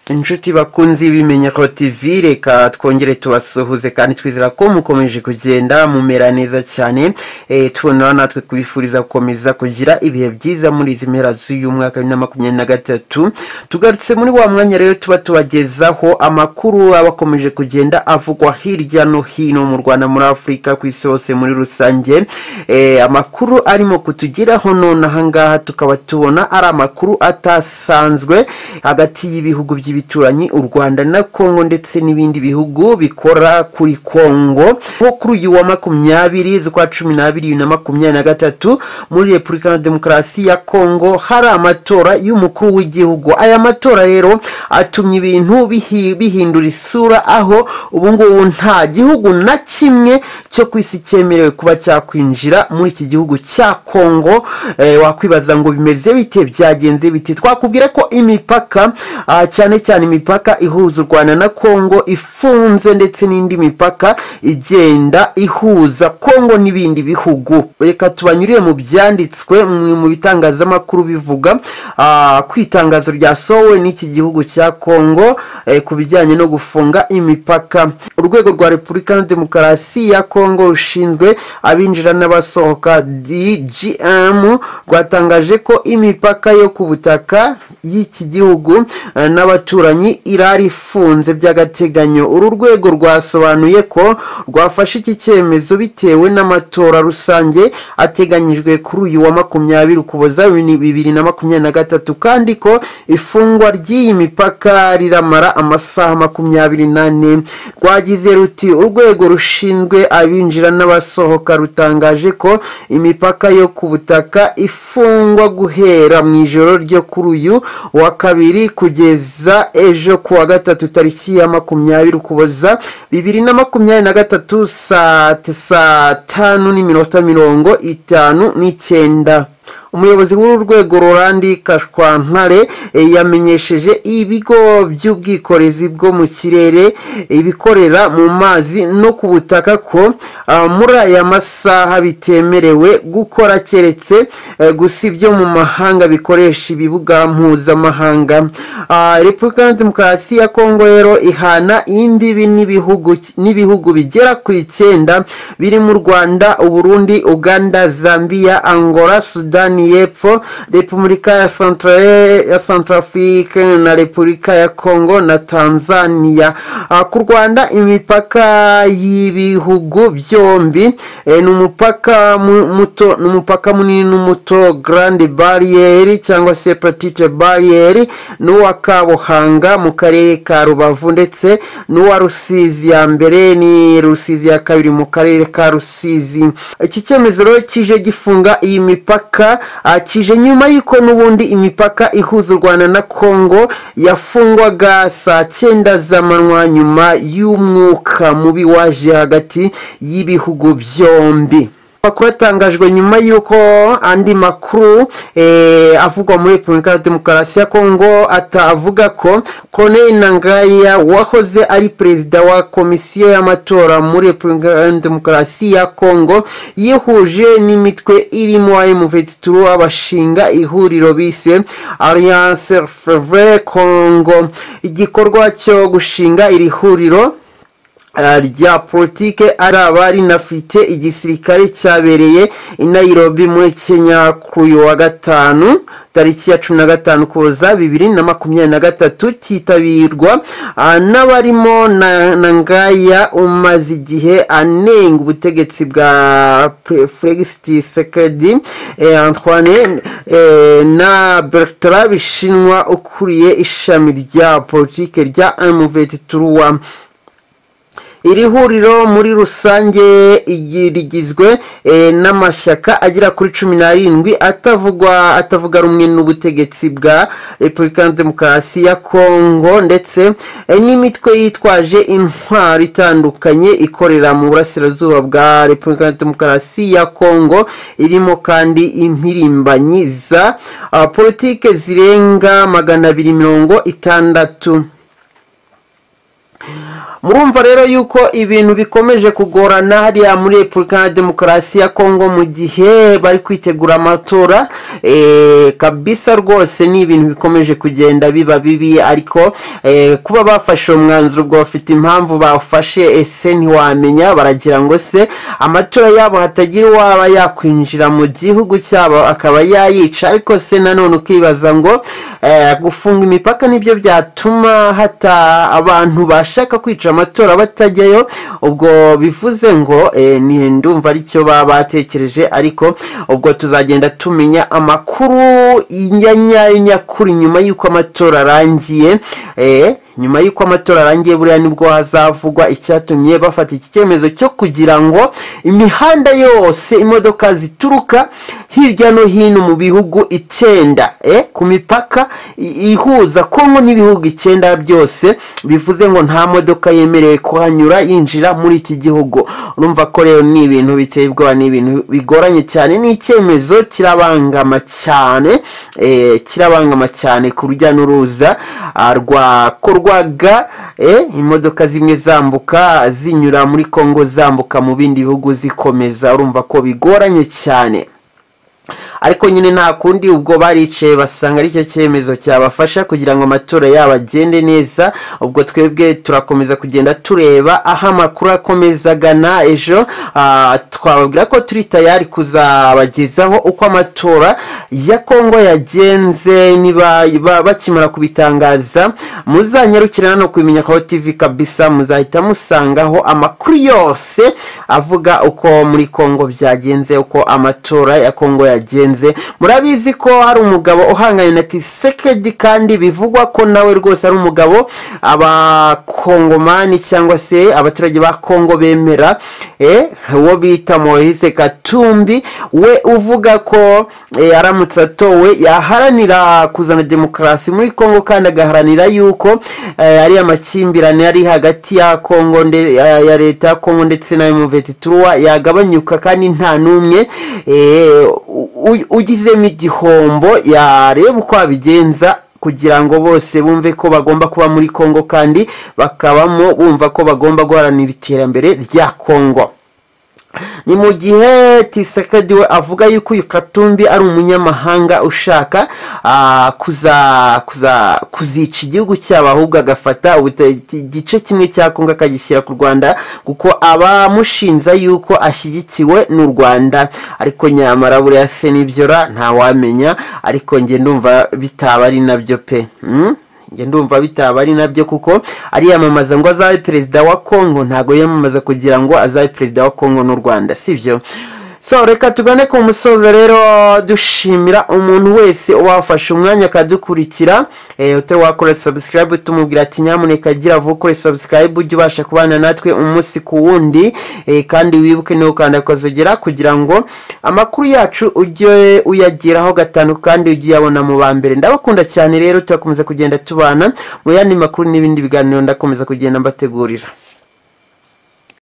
inshuti bakunze ibimenyeko tv reka twongere tubasuhuze kandi twizera ko mukomeje kugenda mumera neza cyane Eh, tubona natwe kubifuriza gukomeza kugira ibihe byiza muri izi mpera z'uyu mwaka wa bibiri na makumyabiri na gatatu tugarutse muri wa mwanya rero tuba tubagezaho amakuru aba akomeje kugenda avugwa hirya no hino mu rwanda muri afurika ku isi hose muri rusange Eh, amakuru arimo kutugeraho none ahangaha tukaba tubona ari amakuru atasanzwe hagati y'ibihugu by'ibituranyi u rwanda na kongo ndetse n'ibindi bihugu bikora kuri kongo nko kuri uyu wa makumyabiri z'ukwa cumi n'abiri bibiri na makumyabiri na gatatu muri repubulika ya demokarasi ya kongo hari amatora y'umukuru w'igihugu aya matora rero atumye ibintu bihi- bihindura isura aho ubu ngubu nta gihugu na kimwe cyo ku isi cyemerewe kuba cyakwinjira muri iki gihugu cya kongo Eh, wakwibaza ngo bimeze bite byagenze bite twakubwira ko imipaka ah, cyane cyane imipaka ihuza u rwanda na kongo ifunze ndetse n'indi mipaka igenda ihuza kongo n'ibindi bihugu reka tubanyurire mu byanditswe mu mu bitangazamakuru bivuga ah, ku itangazo ryasohowe n'iki gihugu cya kongo eh, ku bijyanye no gufunga imipaka urwego rwa repubulika ya demokarasi ya kongo rushinzwe abinjira n'abasohoka dgm rwatangaje ko imipaka yo ku butaka y'iki gihugu eh, n'abaturanyi irari ifunze by'agateganyo uru rwego rwasobanuye ko rwafashe iki cyemezo bitewe n'amatora rusange ateganyijwe kuri uyu wa makumyabiri ukuboza bibiri bibiri na makumyabiri na gatatu kandi ko ifungwa ry'iyi mipaka riramara amasaha makumyabiri n'ane rwagize ruti urwego rushinzwe abinjira n'abasohoka rutangaje ko imipaka yo ku butaka ifungwa guhera mu ijoro ryo kuri uyu wa kabiri kugeza ejo ku wa gatatu tariki ya makumyabiri ukuboza bibiri na makumyabiri na gatatu saa saa tanu n'iminota mirongo itanu n'icyenda umuyobozi w'uru rwego rurandi kashwantare eh, yamenyesheje ibigo by'ubwikorezi bwo mu kirere ibikorera mu mazi no ku butaka ko ah, muri aya masaha bitemerewe gukora keretse eh, gusa ibyo mu mahanga bikoresha ibibuga mpuzamahanga Ah, repubulika ya demokarasi ya kongo rero ihana imbibi n'ibihugu n'ibihugu bigera ku icyenda birimo u rwanda uburundi uganda zambia angola sudani sudani y'epfo repubulika ya Centra- ya centrafrique na repubulika ya congo na tanzania Ah, ku rwanda imipaka y'ibihugu byombi eh, ni umupaka mu- muto ni umupaka munini n'umuto grande barriere cyangwa se petite barriere n'uwa kabuhanga mu karere ka rubavu ndetse n'uwa rusizi ya mbere ni rusizi ya kabiri mu karere ka rusizi iki cyemezo rero kije gifunga iyi mipaka Ah, kije nyuma y'uko n'ubundi imipaka ihuza u rwanda na kongo yafungwaga saa cyenda z'amanywa nyuma y'umwuka mubi waje hagati y'ibihugu byombi amakuru atangajwe nyuma y'uko andi makuru eh, avugwa muri repubulika ya demokarasi ya kongo atavuga ko corneille nangaya wahoze ari perezida wa komisiyo y'amatora muri repubulika ya demokarasi ya kongo yihuje n'imitwe irimo aimuvetitura bashinga ihuriro bise alliance fevre congo igikorwa cyo gushinga iri huriro Uh, rya politike araba rinafite igisirikare cyabereye i nairobi muri kenya kuri uyu wa gatanu tariki ya cumi na gatanu kuza bibiri na makumyabiri na gatatu cyitabirwa uh, n'abarimo na, na ngaya umaze igihe anenga ubutegetsi bwa Pre- felixiti sekedi eh, antoine eh, na bertrand bishinwa ukuriye ishami rya politike rya mvt turuwa iri huriro muri rusange igi- rigizwe eh, n'amashyaka agera kuri cumi n'arindwi atavugwa atavuga rumwe n'ubutegetsi bwa repubulika ya demokarasi ya kongo ndetse eh, n'imitwe yitwaje intwaro itandukanye ikorera mu burasirazuba bwa repubulika ya demokarasi ya kongo irimo kandi impirimbanyi za ah, politike zirenga magana abiri mirongo itandatu murumva rero yuko ibintu bikomeje kugorana hariya muri repubulika ya demokarasi ya kongo mu gihe bari kwitegura amatora eh, kabisa rwose ni ibintu bikomeje kugenda biba bibi ariko eh, kuba bafashe uwo mwanzuro ubwo bafite impamvu bawufashe ese ntiwamenya baragira ngo se amatora yabo hatagira uwaba yakwinjira mu gihugu cyabo akaba yayica ariko se nanone ukibaza ngo eh, gufunga imipaka nibyo byatuma hata abantu bashaka kwica amatora batajyayo ubwo bivuze ngo eh, ni ndumva aricyo baba batekereje ariko ubwo tuzagenda tumenya amakuru ya nyayo nyakuri nyuma y'uko amatora arangiye eh, nyuma y'uko amatora arangiye buriya nibwo hazavugwa icyatumye bafata iki cyemezo cyo kugira ngo imihanda yose imodoka zituruka hirya no hino mu bihugu icyenda eh, ku mipaka i- ihuza kongo n'ibihugu icyenda byose bivuze ngo nta modoka yemerewe kuhanyura yinjira muri iki gihugu urumva ko rero ni ibintu biteye ubwoba ni ibintu bigoranye cyane ni icyemezo kirabangama cyane eh, kirabangama cyane ku rujya n'uruza ah, rwakorwaga eh, imodoka zimwe zambuka zinyura muri kongo zambuka mu bindi bihugu zikomeza urumva ko bigoranye cyane ariko nyine nta kundi ubwo baricaye basanga aricyo cyemezo cyabafasha kugira ngo amatora yabo agende neza ubwo twebwe turakomeza kugenda tureba aho amakuru akomeza agana ejo ah, twababwira ko turi tayari kuzabagezaho uko amatora ya kongo yagenze niba ba- bakimara kubitangaza muzanyarukira hano kubimenya kaho tv kabisa muzahita musangaho amakuru yose avuga uko muri kongo byagenze uko amatora ya kongo yagenze murabizi ko hari umugabo uhanganye na tisekedi kandi bivugwa ko nawe rwose ari umugabo abakongomani cyangwa se abaturage ba kongo bemera eh, uwo bita moise katumbi we uvuga ko eh, aramutse atowe yaharanira kuzana demokarasi muri kongo kandi agaharanira yuko eh, ari amakimbirane ari hagati ya kongo nde, ya, ya leta ya kongo ndetse na muvetiturwa yagabanyuka kandi nta n'umwe eh, u- u- ugizemo igihombo yareba uko abigenza kugira ngo bose bumve ko bagomba kuba muri kongo kandi bakabamo bumva ko bagomba guharanira iterambere rya kongo ni mu gihe tisekedi we avuga yuko uyu katumbi ari umunyamahanga ushaka ah, kuza kuza kuzica igihugu cyabo ahubwo agafata ubute- igice kimwe cya kongo akagishyira ku rwanda kuko abamushinja yuko ashyigikiwe n'u rwanda ariko nyamara buriya se nibyora ntawamenya ariko njye ndumva bitaba ari nabyo pe Mm? njye ndumva bitaba ari nabyo kuko ariyamamaza ngo azabe perezida wa kongo ntabwo yiyamamaza kugira ngo azabe perezida wa kongo n'u rwanda sibyo so reka tugane ku musozo rero dushimira umuntu wese wafashe umwanya akadukurikira eh, utari wakora subscribe tumubwira ati nyamuneka gira vuba ukore subscribe ujye ubasha kubana natwe umunsi ku wundi eh, kandi wibuke no gukanda akazogera kugira ngo amakuru yacu ujye uyageraho gatanu kandi ujye uyabona mu ba mbere ndabakunda cyane rero turakomeza kugenda tubana mu yandi makuru n'ibindi biganiro ndakomeza kugenda mbategurira